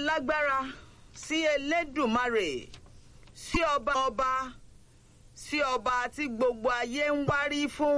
alágbára sí elédùmarè sí ọba ọba sí ọba tí gbogbo ayé ń wárí fún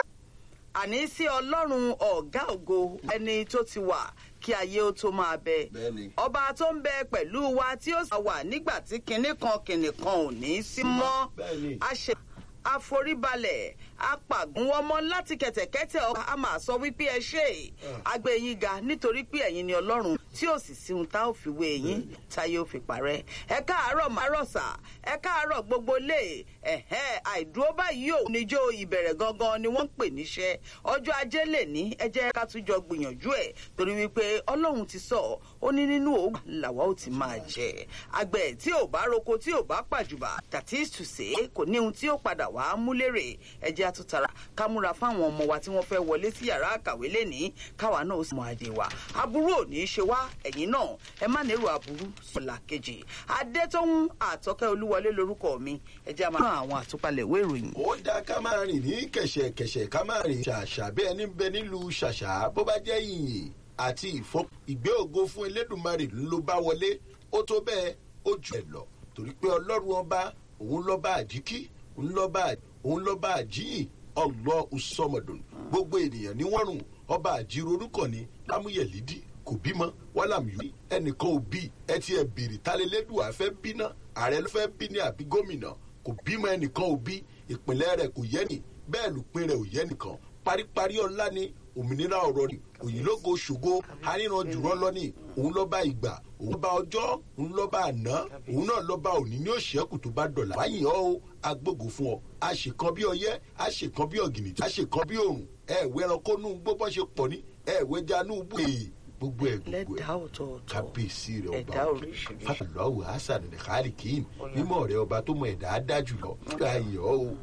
àní sí ọlọ́run ọ̀gá ògo ẹni tó ti wà kí ayé ó tó máa bẹ Bẹ́ẹ̀ni. ọba tó ń bẹ pẹ̀lú wa tí ó sì wà nígbà tí kinní kan kinní kan ò ní sí mọ́ Bẹ́ẹ̀ni. a ṣe àforíbalẹ̀ apàgùnwọ́mọ́ láti kẹ̀tẹ̀kẹ́tẹ̀ ọba a máa sọ wípé ẹ ṣe àgbẹ̀ yín ga nítorí pé ẹ̀yin ni ọlọ́run tí ò sì sí ohun tá ò fi wé yín táyé ò fi parẹ́ ẹ káàárọ̀ márọ̀sà ẹ káàárọ̀ gbogbo lé ẹ̀hẹ́ àìdúró báyìí ò níjó ìbẹ̀rẹ̀ gangan ni wọ́n ń pè níṣẹ́ ọjọ́ ajé lè ní ẹ jẹ́ ká tún jọ gbìyànjú ẹ̀ torí wípé ọlọ́run ti sọ ó ní nínú òògùn làwa ó ti máa jẹ àgbẹ̀ tí ò bá roko tí ò bá pàjùbà that is to say kò ní ohun tí ó padà wá múlẹ̀rẹ̀ ẹ jẹ́ àtúntara ká múra fáwọn ọmọ wa tí wọ́n fẹ́ wọlé sí yàrá àkàwé lẹ́nìí káwa náà ó sì mọ adé wa aburú ò ní í ṣe wá ẹ̀yìn náà ẹ má nírò aburú sọ̀là kejì adétọ́hún àtọ́kẹ́ olúwọlé lorúkọ mi ẹ jẹ́ àmọ́ àwọn àtúpalẹ̀ ìwé ìròyìn. ó dáa ká máa rìn ní kẹ̀ṣẹ̀kẹ̀ṣẹ̀ ká máa rìn ṣàṣà bí ẹni ń bẹ nílùú ṣàṣà bó bá jẹ́ yìnyín àti ìfọ́ ìgbé ògo fún elédùnmarè ló bá wọlé ó tó bẹ́ẹ̀ ó jù ẹ̀ lọ torí pé ọlọ́run ọba òun lọ́ba àjíkí òun lọ́ba òun lọ́ba àjíyìn ọlọ́ ọsọmọdún gbogbo ènìyàn ní wọ́n rùn ọba àjírò orúkọ ní lámúyẹ̀lídì kò bímọ wàlámù ẹnìkan ò bí ẹ ti ẹ bèrè tálẹ́lẹ́dùn àfẹ́ bínà ààrẹ ló fẹ́ bí ní àbí gómìnà kò bímọ ẹnìkan ò bí ìpínlẹ̀ rẹ̀ kò yẹ ni bẹ́ẹ̀ lùpín rẹ̀ ò yẹ nìkan paríparí ọlá ni òmìnira ọ̀rọ̀ ni òyìnlógo ṣògo aríran jùlọ lọ ni òun lọ́ba ìgbà òun lọ́ba ọjọ́ òun lọ́ba àná òun náà lọ́ba òní ní òṣèkù tó bá dọ̀là wáyìn ọ́ o agbógo fún ọ àṣekan bí ọyẹ́ àṣekan bí ọ̀gìnìtì àṣekan bí òrùn ẹ̀ẹ̀wẹ̀ ẹranko nù gbogbo ṣe pọ̀ ní ẹ̀ẹ̀wẹ̀ janú bù èè gbogbo ẹ̀ gbogbo lẹ́dàá ẹ̀ ọ̀tọ̀ọ̀tọ̀ kábíyèsí rẹ̀ ọba ẹ̀dá oríṣiríṣi. fàlọ́wù hasan nìkàlìkìn mímọ́ rẹ̀ ọba tó mọ ẹ̀dá dájú lọ káyọ̀ o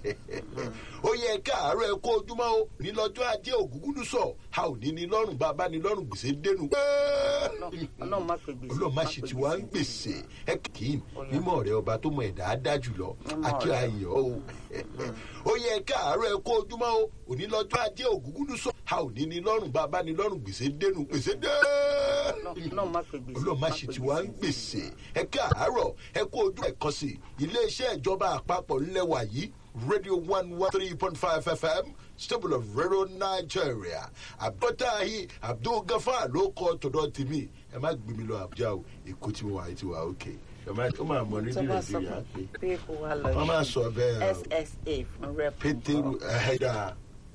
ó yẹ káàárọ̀ ẹ kó ojúmọ́ o ní lọ́jọ́ ajé ògúngúndú sọ a ò ní ní lọ́rùn bàbá ní lọ́rùn gbèsè dénú. ọlọ́run má pè gbèsè ọlọ́run má ṣe tí wàá ń gbèsè ẹ kìín mímọ́ rẹ̀ ọba tó mọ ẹ̀dá dájú lọ àti ayọ̀ o ó yẹ káàárọ̀ ẹ kó ojúmọ́ o òní lọ́jọ́ ajé ògúngúndú sọ a ò ní ní lọ́rùn bàbá ní lọ́rùn gbèsè dénú gbèsè dé ọlọ́run má pè gbèsè ọlọ́run má ṣe tí wàá ń gbèsè ẹ káàárọ̀ ẹ kó ojú ẹ̀ kan sí iléeṣẹ́ ìjọba àpapọ̀ ńlẹ̀ wà yìí radio one one three point five fm stable of radio nigeria abdultahi abdulgafar ló kọ tọ̀dọ̀ tèmi ẹ má gbé mi lọ àbújá o èkó tí mo wà yìí ti wà òkè ẹ má ó máa mọ ní tó bá sọ nàìjíríà pé pé kó wá lọ wọ́n máa sọ bẹ́ẹ̀ o ssa fún rep pétérù ẹ̀ẹ́dà